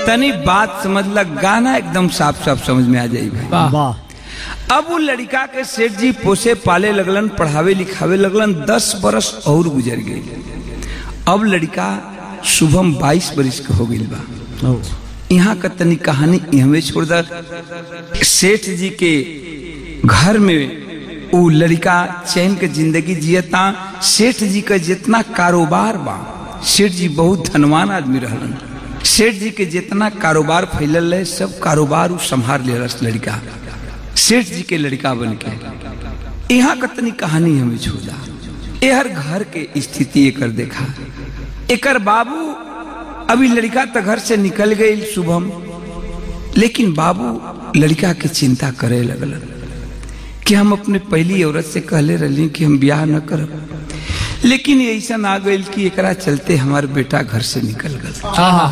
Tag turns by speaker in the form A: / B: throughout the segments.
A: तनी बात समझ लग गाना एकदम साफ साफ समझ में आ जाई भाई
B: वाह
C: वाह
A: अब वो लड़का के सेठ जी पोसे पाले लगलन पढ़ावे लिखावे लगलन दस बरस और गुजर गई अब लड़का शुभम बाईस बरिस के हो गई बा
C: ओ,
A: यहाँ का तनी कहानी हमें छोड़ दा सेठ जी के घर में वो लड़का चैन के जिंदगी जियता सेठ जी का जितना कारोबार बा सेठ जी बहुत धनवान आदमी रहलन सेठ जी के जितना कारोबार फैलल है सब कारोबार उ संभाल ले रस लड़का सेठ जी के लड़का बन के यहाँ का तनी कहानी हमें छोड़ दा एहर घर के स्थिति एकर देखा एकर बाबू अभी लड़का तो घर से निकल गई शुभम लेकिन बाबू लड़का की चिंता करे लगल कि हम अपने पहली औरत से कहले रही कि हम ब्याह न करब लेकिन ऐसा आ गई कि एकरा चलते हमार बेटा घर से निकल गल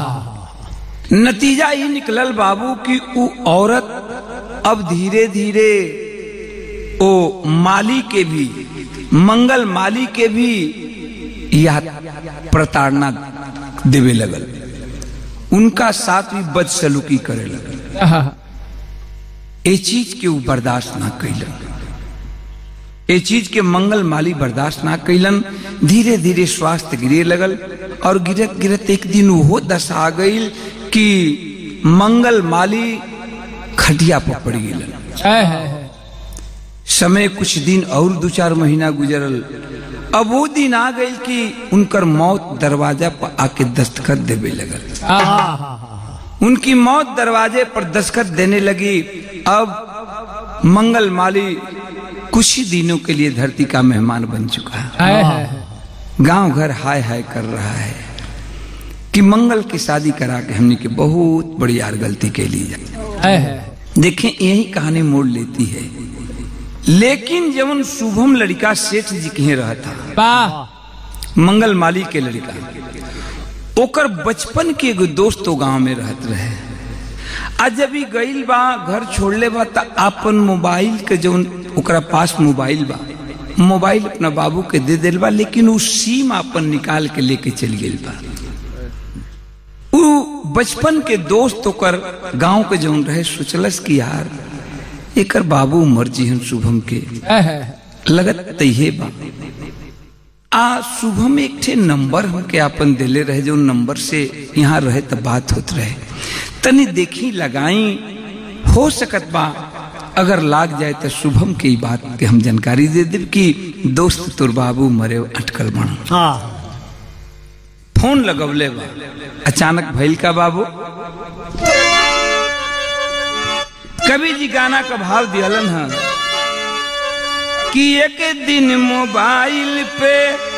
A: नतीजा ये निकलल बाबू कि वो औरत अब धीरे धीरे ओ माली के भी मंगल माली के भी या प्रताड़ना देवे लगल उनका साथ भी बदसलूकी करे लगल ए चीज के वो बर्दाश्त ना कैलन ए चीज के मंगल माली बर्दाश्त ना कैलन धीरे धीरे स्वास्थ्य गिरे लगल और गिरत गिरत एक दिन वो दशा आ गई कि मंगल माली खटिया पर पड़ गई
B: है है है
A: समय कुछ दिन और दो चार महीना गुजरल अब वो दिन आ गई कि उनकर मौत दरवाजा पर आके दस्तखत देवे लगल उनकी मौत दरवाजे पर दस्तखत देने लगी अब मंगल माली कुछ ही दिनों के लिए धरती का मेहमान बन चुका है
B: है है
A: गांव घर हाय हाय कर रहा है कि मंगल की शादी करा के हमने की बहुत बड़ी यार गलती के लिए
B: है है
A: देखें यही कहानी मोड़ लेती है लेकिन जब शुभम लड़का सेठ जी के रहा था
B: वाह
A: मंगल माली के लड़का ओकर बचपन के एगो दोस्त वो गांव में रहत रहे आ जब ई गईल बा घर छोड़ले बा त अपन मोबाइल के जौन ओकरा पास मोबाइल बा मोबाइल अपना बाबू के दे दिल बा लेकिन उ सीम अपन निकाल के लेके चल गेल बा उ बचपन के दोस्त ओकर गांव के जौन रहे सोचलस कि यार एकर बाबू मर जी शुभम के
B: है है
A: लगत तैहे बा आ शुभम एक ठे नंबर हमके आपन दिले रहे जो नंबर से यहाँ रहे तो बात होत रहे तनी देखी लगाई हो सकत बा अगर लाग जाए तो शुभम के ई बात के हम जानकारी दे देब कि दोस्त तोर बाबू मरे अटकल बन
C: हाँ
A: फोन लगवले बा अचानक भइल का बाबू कवि जी गाना का भाव दिहलन है कि एक दिन मोबाइल पे